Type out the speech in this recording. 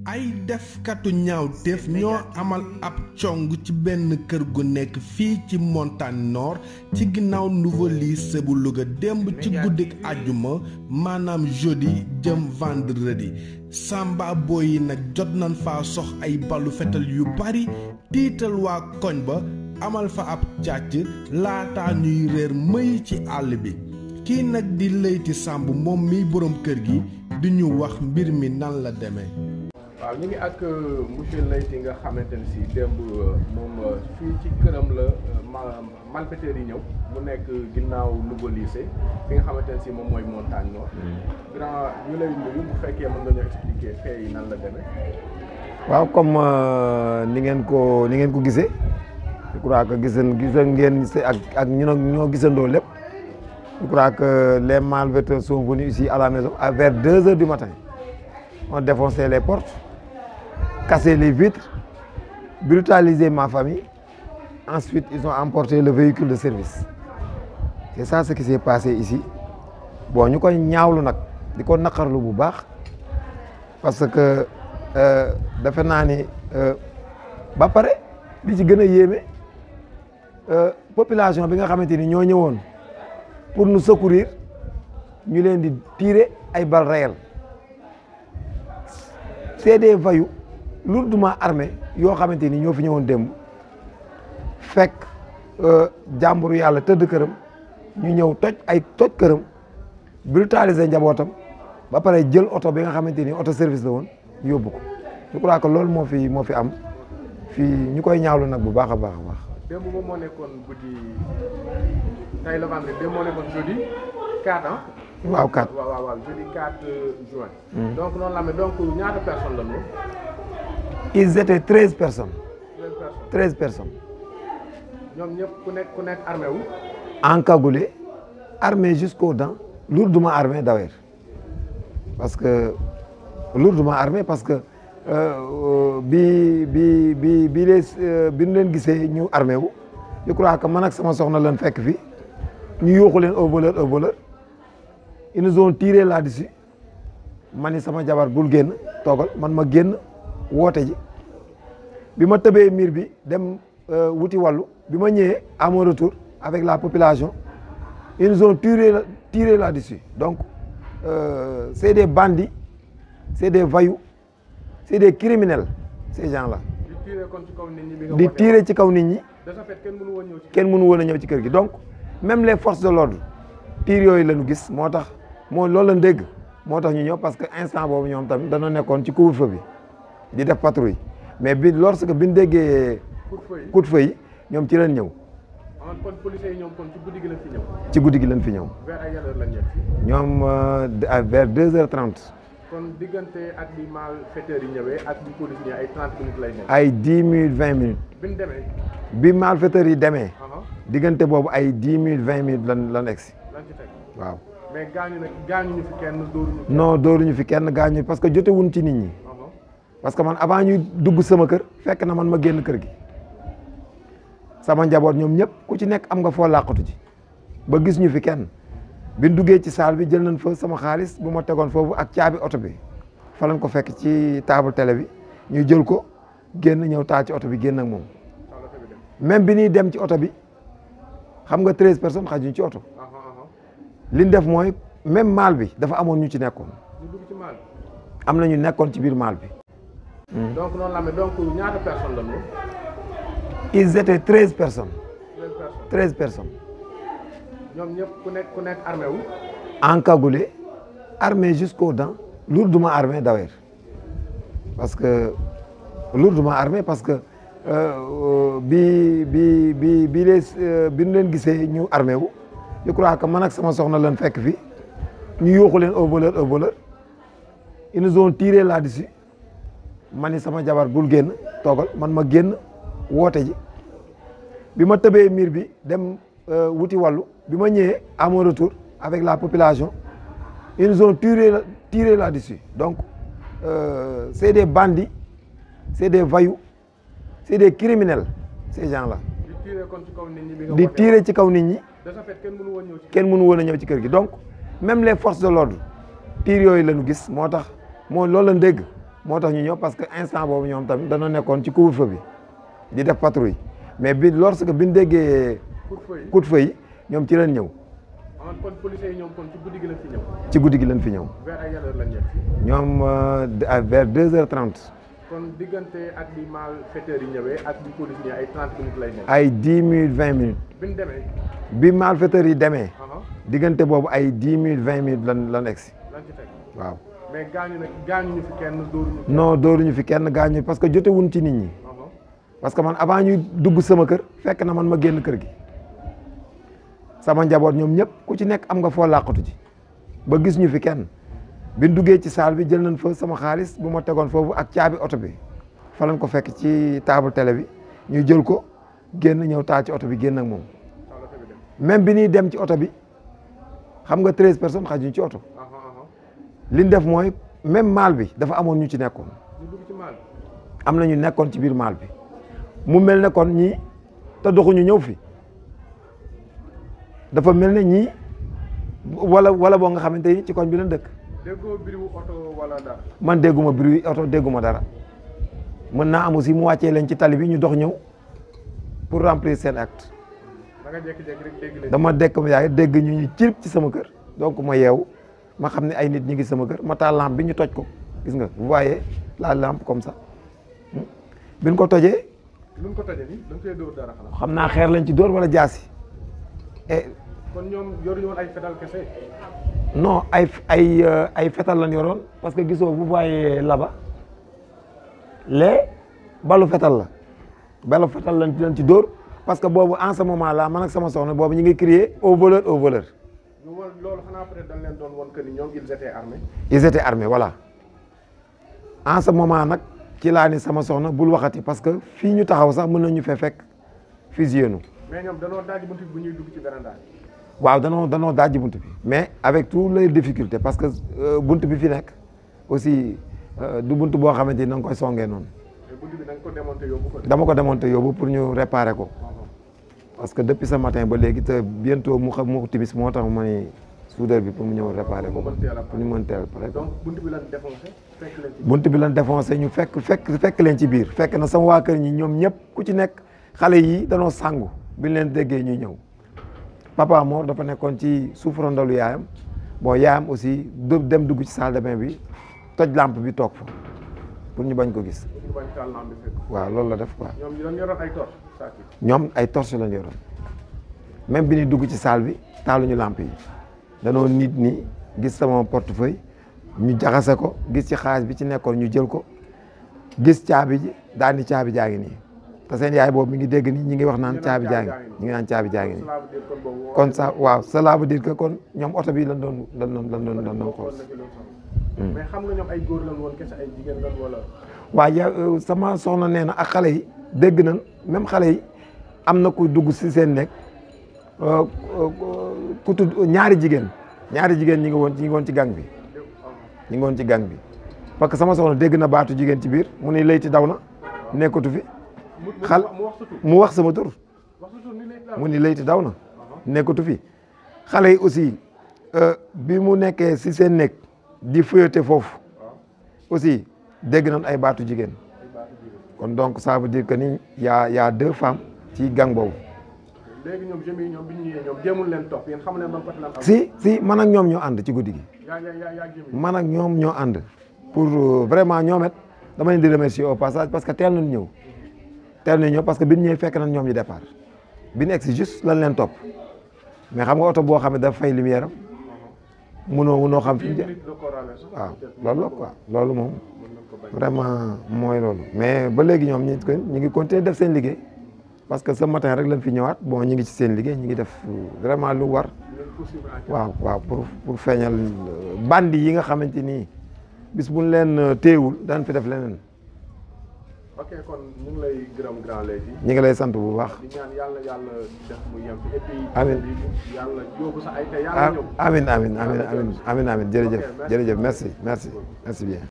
ay defkatu ñaawteef ñoo amal ab cong ci benn kër gu nekk fii ci montagne nord ci ginnaaw nouveau lycée bu Louga démb ci guddik àjjuma maanaam jeudi jëm vendredi samba boy yi nag jot nañ faa sox ay balu fetal yu bari tiital waa koñ ba amal fa ab càcc laata ñuy réer mëy ci àll bi kii nag di Leyti Samb moom miy boroom kër gi di ñu wax mbir mi nan la demee waaw ñu ngi ak monsieur Leyti nga xamante ne si démb moom fii ci këram la malfaiteurs yi ñëw mu nekk ginnaaw Louga lycée fi nga xamante ne si moom mooy montagne nord grand ñu lay nuyu bu fekkee mën nga ñu expliquer fee yi nan la demee waaw comme ni ngeen ko ni ngeen ko gisee je crois que gis gis ngeen ak ak ñu ñoo gisandoo lépp je crois que les malfaiteurs sont venus ici à la maison à vers deux heures du matin on défoncé les portes cassé les vitres brutalisé ma famille ensuite ils ont emporté le véhicule de service c'est ça ce qui s'est passé ici bon ñu koy ñaawlu nag di ko naqarlu bu baax parce que defe naa ni ba pare li ci gën a yéeme population bi nga xamante ni ñoo ñëwoon pour nous secourir ñu leen di tirer ay balles réelles c'est des voyous lourdement armés yoo xamante ni ñoo fi ñëwoon démb fekk jàmburu yàlla tëdd këram ñu ñëw toj ay toj këram brutaliser njabootam ba pare jël oto bi nga xamante ni oto service la woon yóbbu ko je crois que loolu moo fi moo fi am fii ñu koy ñaawlu nag bu baax a baax a baax. démb moom moo nekkoon guddi tey la vendredi démb moo nekkoon jeudi 4 ans. waaw 4 waaw waaw waaw jeudi 4 juin. donc noonu la amee donc ñaata personnes la ñu. ils étaient treize personnes. treize personnes treize personnes. ñoom ñëpp ku nekk ku nekk armé wu. encagoulés armés jusqu'aux dents lourdement armés d'ailleurs parce que lourdement armés parce que bi bi bi bi les bi ñu leen gisee ñu armé wu je crois que man ak sama soxna leen fekk fi ñu yóoxu leen au voleur au voleur ils nous ont tiré là-dessus man ni sama jabar bul génn toogal man ma génn woote ji bi ma tëbee miir bi dem wuti wàllu bi ma ñëwee à mon retour avec la population ils nous ont tiré tiré là-dessus donc euh, c'est des bandits c'est des voyous c'est des criminels ces gens-là. di tirer kon ci kaw nit ñi bi nga di wootee. tirer ci kaw nit ñi de ce fait kenn mënu woon ñëw ci. kenn mënu woon a ñëw ci kër gi donc même les forces de l'ordre tir yooyu la ñu gis moo tax moo loolu la dégg moo tax ñu ñëw parce que instant boobu ñoom tamit dañoo nekkoon ci couvre-feu bi di def patrouille mais bi lorsque bi ñu déggee coup de feu yi. coup de feu yi ñoom ci leen ñëw ah kon policiers yi ñoom kon ci guddi gi la fi ñëw. ci guddi gi leen fi ñëw vers ay yan heure lañ ñëw fii. ñoom euh, à vers deux heures trente kon diggante ak bi malfaiteurs yi ñëwee ak bi police ñëwee ay 30 minutes lay nekk. ay dix minutes vingt minutes bi ñu demee. bi malfaiteurs yi demee ah diggante boobu ay dix minutes vingt minutes lan lan egsi lan ci teg waaw mais gaañu nag gaañu ñu fi kenn dóoruñu. non dooruñu fi kenn gaañu parce que jotewuñ ci nit ñi ah parce que man avant ñuy dugg sama kër fekk na man ma génn kër gi sama njaboot ñoom ñëpp ku ci nekk am nga foo làqatu ji ba gis ñu fi kenn biñ duggee ci salle bi jël nañ fa sama xaalis bu ma tegoon foofu ak caabi oto bi fa lañ ko fekk ci table télé bi ñu jël ko génn ñëw taal ci oto bi génn ak moom soxla fi dem. même bi ñuy dem ci oto bi xam nga treize personnes xajuñ ci oto ah ah li ñu def mooy même maal bi dafa amoon ñu ci nekkoon ñu dugg ci maal. am na ñu nekkoon ci biir maal bi donc noonu la amee donc ñaata personnes la ñu. ils étaient treize personnes treize personnes. treize personnes ñoom ñëpp ku nekk ku nekk armé wu. encagoulés armés jusqu'aux dents lourdement armés d'ailleurs parce que lourdement armés parce que euh, bi bi bi bi les bi ñu leen gisee ñu armé wu je crois que man ak sama soxna leen fekk fi ñu yóoxu leen au voleur au voleur ils nous ont tiré là-dessus man ni sama jabar bul génn toogal man ma génn woote ji bi ma tëbee miir bi dem wuti wàllu bi ma ñëwee à mon retour avec la population ils nous ont tiré tiré là-dessus donc euh, c'est des bandits c'est des voyous c'est des criminels ces gens-là di tirer kon ci kaw nit ñi bi nga di wootee. tirer ci kaw nit ñi de ce fait kenn mënu woon ñëw ci. kenn mënu woon a ñëw ci kër gi donc même les forces de l'ordre tir yooyu la ñu gis moo tax moo loolu la dégg moo tax ñu ñëw parce que instant boobu ñoom tamit dañoo nekkoon ci couvre-feu bi di def patrouille mais bi lorsque bi ñu déggee coup de feu yi coup de feu yi ñoom ci leen ñëw ah kon policiers yi ñoom kon ci guddi gi lañ fi ñëw ci guddi gi leen fi ñëw vers ay yan heure lañ ñëw fii ñoom euh, à vers deux heures trente kon diggante ak bi malfaiteurs yi ñëwee ak bi police yi ay 30 minutes lay nekk ay dix minutes vingt minutes bi ñu demee bi malfaiteurs yi demee aha diggante boobu ay dix minutes vingt minutes lan lan egsi lan ci teg waaw mais gaañu nag gaañu ñu fi kenn dóoruñu kenn non dooruñu fi kenn gaañu parce que jotewuñ ci nit ñi aha parce que man avant ñuy dugg sama kër fekk na man ma génn kër gi sama njaboot ñoom ñëpp ku ci nekk am nga foo làqatu ji ba gis ñu fi kenn biñ duggee ci salle bi jël nañ fa sama xaalis bu ma tegoon foofu ak caabi oto bi fa lañ ko fekk ci table télé bi ñu jël ko génn ñëw taal ci oto bi génn ak moom taal oto bi dem même bi ñuy dem ci oto bi xam nga treize personnes xajuñ ci oto aha aha li ñu def mooy même maal bi dafa amoon ñu ci nekkoon ñu dugg ci maal am na ñu nekkoon ci biir maal bi mu mel ne kon ñii te doxuñu ñëw fi dafa mel ne ñii wala wala boo nga xamante ni ci koñ bi lañ dëkk déggoo biriwu oto wala dara man dégguma bruit oto dégguma dara mën naa am aussi mu wàccee leen ci tali bi ñu dox ñëw pour remplir seen acte da nga jékki-jékki rek dégg leen dama dekk ma yaay dégg ñu ñu cirib ci sama kër donc ma yeewu ma xam ne ay nit ñi ngi sama kër ma taal lampe bi ñu toj ko gis nga vous voyez la lampe comme ça Hmm. biñ ko tojee lu ñu ko tojee nii da nga koy dóor dara xanaa xam naa xeer lañ ci dóor wala jaasi et kon ñoom yoruñu woon ay fetal kese non ay ay euh, ay fetal lañ yoroon parce que gisoo vous voyez là-bas les balu fetal la balu fetal lañ ci lañ ci dóor parce que boobu en ce moment là man ak sama soxna boobu ñu ngi crier au voleur au voleur ñu war loolu xanaa peut-être dañ leen doon woon que ni ñoom ils étaient armés ils étaient armés voilà en ce moment nag ci laa ni sama soxna bul waxati parce que fii ñu taxaw sax mën nañu fee fekk fusillé nu mais ñoom danoo daaj buntu bi bu ñuy dugg ci véranda bi waaw danoo danoo dajji bunt bi mais avec toutes les difficultés parce que euh, bunt bi fi nekk aussi euh, du bunt boo xamante ni da nga koy songee noonu mais buntu bi da nga ko démonté yóbbu ko dama ko démonté yóbbu pour ñu réparer ko parce que depuis ce matin ba léegi te bientôt mu xam mu timis moo tax ma ni soudeur bi pour mu ñëw réparer ko Pour mu mën teel a pour ñu mën teel pare ko donc buntu bi lan défoncé fekk leen ci bunt bi lan défoncé ñu fekk fekk fekk leen ci biir fekk na sama waa kër ñi ñoom ñëpp ku ci nekk xale yi danoo sangu bi ñu leen déggee ñuy ñëw papa Mor dafa nekkoon ci suuf rondalu yaayam bon yaayam aussi du dem dugg ci salle de bain bi toj lampe bi toog fa pour ñu bañ ko gis pour ñu bañ taal lampe bi fekk waaw loolu la def quoi ñoom ñu doon yoroon ay torche saak yi ñoom ay torche lañ yoroon même bi ñuy dugg ci salle bi taaluñu lampe yi danoo nit ni gis sama portefeuille ñu jaxase ko gis ci xaalis bi ci nekkoon ñu jël ko gis caabi ji daal ni caabi jaa ngi nii te seen yaay boobu mi ngi dégg ni ñi ngi wax naan caabi jaa ngi ñu ngi naan caabi jaa ngi nii cela veut dire kon boobu kon ça waaw cela veut dire que kon ñoom oto bi lan doon lan doon lan doon lan doon xool xool na ci loolu sax mais xam nga ñoom ay góor lan woon kese ay jigéen lan wala waaye ya sama soxna nee na ak xale yi dégg nañ même xale yi am na ku dugg si seen nekk euh, euh, ku tudd ñaari jigéen ñaari jigéen ñi ngi woon ñi ngi woon ci gang bi ñi ngi woon ci gang bi parce que sama soxna dégg na baatu jigéen ci biir mu ni layti daw na nekkatu fi mu mu xal mu wax sa tur mu wax sama tur wax sa tur ni lay daal mu ni layti daw na nekkatu fi xale yi aussi euh, bi mu nekkee si seen nekk di fuyate foofu aussi dégg nañ ay baatu jigéen kon donc ça veut dire que ni y a y a deux femmes ci gang boobu léegi ñoom jeunes yi ñoom bi ñu ñëwee ñoom jéemul leen topp yéen xam leen ban côté lan am si si man ak ñoom ñoo ànd ci guddi gi yaa yaa yaa yaa jeunes yi man ak ñoom ñoo ànd pour euh, vraiment ñoom it dama leen di remercier au passage parce que teel nañ ñëw teel nañ ñëw parce que bi ñu ñëwee fekk nañ ñoom ñu départ bi ñu egg si juste lan leen topp mais xam nga oto boo xam ne dafa fay lumière am munoo munoo xam fi mu dix jëm minutes de corale sax waaw peut-être loolu la quoi loolu moom mën nañ ko bañ vraiment mooy loolu mais ba léegi ñoom ñu ko ñu ngi continuer def seen liggéey parce que ce matin rek lañ fi ñëwaat bon ñu ngi ci seen liggéey ñu ngi def vraiment lu war leen poursuivre en waaw waaw pour pour feeñal bandi yi nga xamante ni bis buñ leen téewul daan fi def leneen ok kon ñu ngi lay gërëm grand léegi ñu ngi lay sant bu baax di ñaan yàlla yàlla def mu yem fi et puis Amiin. bi yàlla yóbbu sa ay te yàlla ah ñëw amin amin amin amin amin amin jërëjëf Ok, merci. jërëjëf merci merci merci bien